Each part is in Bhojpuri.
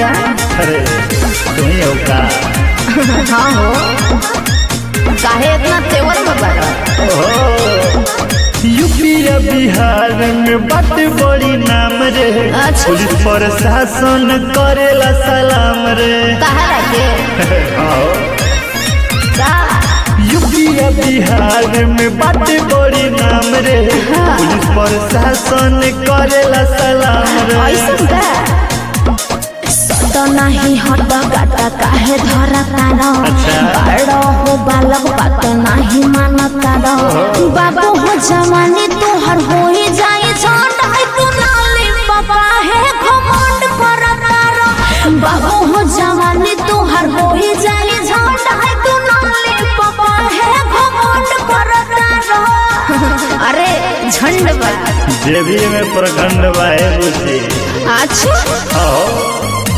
बोला अरे तुम ही हो का हाँ हो काहे इतना तेवर में बड़ा यूपी या बिहार में बात बड़ी नाम रे अच्छा। पुलिस प्रशासन करेला सलाम रे कहा रखे आओ। का यूपी या बिहार में बात बड़ी नाम रे पुलिस प्रशासन करेला सलाम रे ऐसा का तो नहीं हट गाटा काहे धरा तारो अच्छा। बड़ो हो बालक बात नहीं मानता रो बाबू हो जवानी तोहर हो ही जाए झंड है तू नाली पापा है घमंड करता रो बाबू हो जवानी तोहर हो ही जाए झंड है तू नाली पापा है घमंड करता रो अरे झंड बा जेबी में प्रखंड बाहे बुझी अच्छा आओ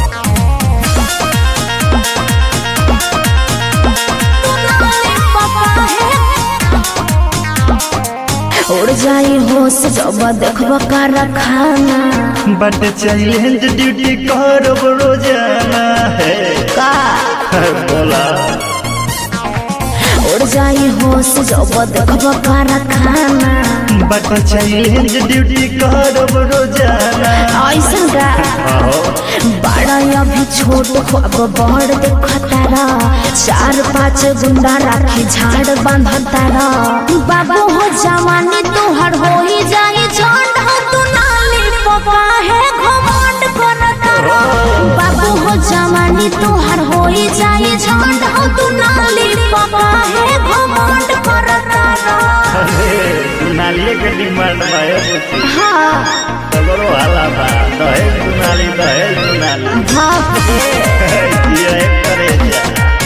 उड़ जाई होश जब देखब कर खाना बट चैलेंज ड्यूटी करब रोजाना है का बोला उड़ जाई होश जब देखब कर खाना बट चैलेंज ड्यूटी करब रोजाना ऐसा का आओ बड़ा अभी छोट ख्वाब बड़ देखतारा चार पाँच गुंडा राखी झाड़ बांधतारा बाबू हो जवानी तोहर हो ही जाए झंड हो तू नाली पपा है घमंड करतारा बाबू हो जवानी तोहर हो ही जाए झंड हो तू नाली पपा है घमंड करतारा अरे दुनालिए के डिमांड बाहे बुझी हाँ तगरो हाला बा दहेज दुनाली दहेज दुनाली भाप दे ये एक करे जा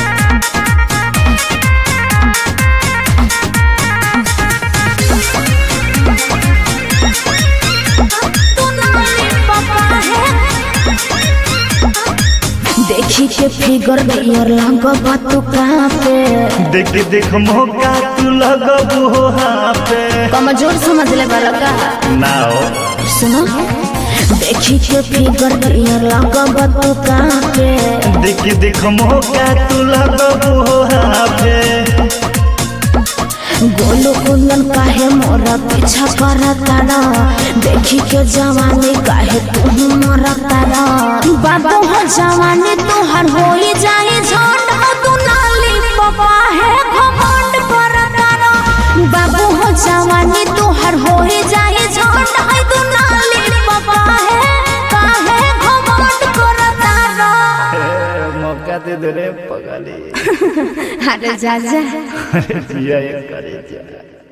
देखी के फिगर दियर लगबा तू कहाँ पे देख देख मौका तू लगबू हो हाँ पे कमजोर समझ ले वाला का ना हो सुनो देखी के फिगर दियर लगबा तू कहाँ पे देख देख मौका तू लगबू हो हाँ पे गोलू कुंदन काहे मोरा पीछा करता रा देखी के जवानी काहे तू मोरा तारा बाबू हो जवानी तोहर हो ही जाए झंड हो तू नाली पपा है घमंड करता रा बाबू हो जवानी तोहर हो ही जाए झंड है तू नाली पपा है काहे घमंड करता रा ए, मौका दे दे रे पगली अरे जा जा अरे जिया एक करे जा